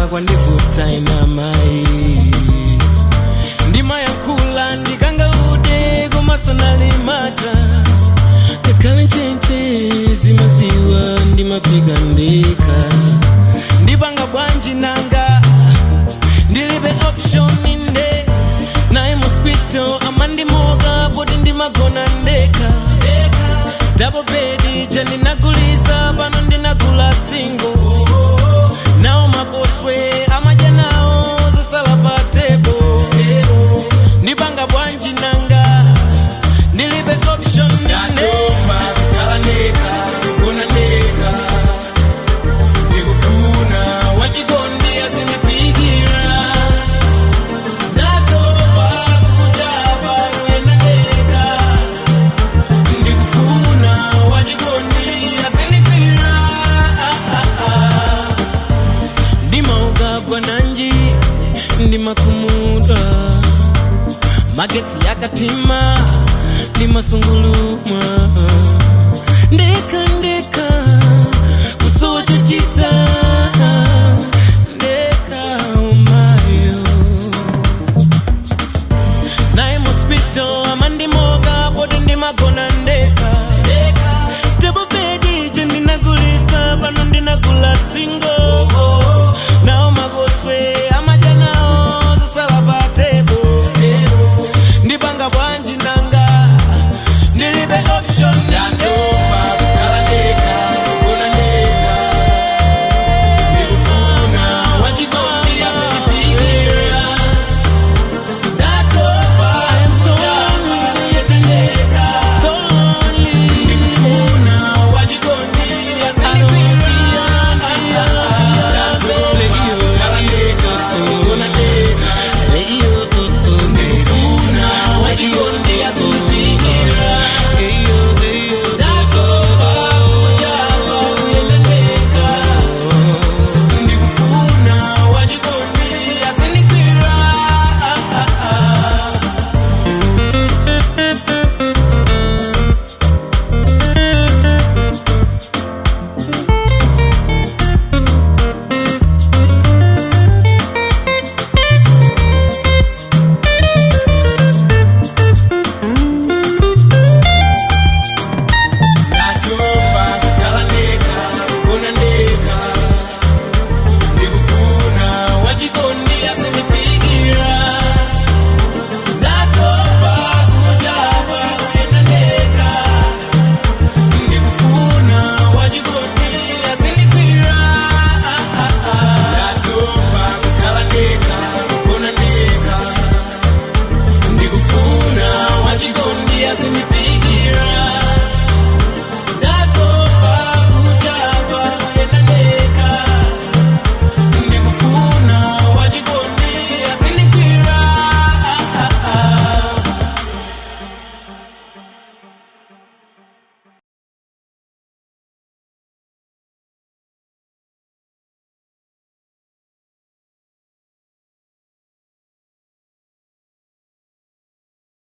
kwandivuta ina mai ndimayankhula ndikanga ude kumasonalimata kakhala nchenche zimaziwa ndimapika ndeka ndipanga bwanji nanga ndilibe option inde naye mosquito amandimoka poti ndimagona ndeka double bedi chandinaguliza pano ndinagula singo nawo makoswe amadya nawo zasala pa tebo ndipanga bwanji nanga ndilibe option inde kukhala ndeka kugona ndeka ndikufuna wachikondi azinipikira ndatopa kuchapa kuyenda ndeka ndikufuna wachikondi azinipikira ndimaugabwa nanji ndimakhumudwa magetsi yakatima ndimasungulumwa